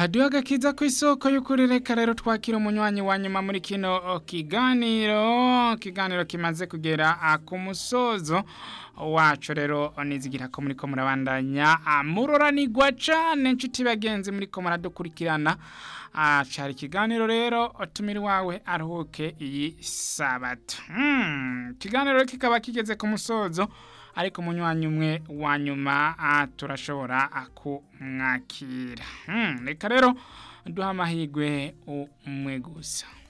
haduha agakiza ku isoko y'ukuri reka rero twakira umunywanyi wa nyuma muri kino kiganiro kiganiro kimaze kugera ku musozo wacu rero nizigira ko muri ko murabandanya muroranirwa cyane inshuti bagenzi muri ko muradukurikirana cari ikiganiro rero tumira wawe aruhuke iyi sabato ikiganiro kikaba kigeze ku musozo ariko umunywanyi umwe wa nyuma turashobora kumwakira reka rero duha amahirwe umwe gusa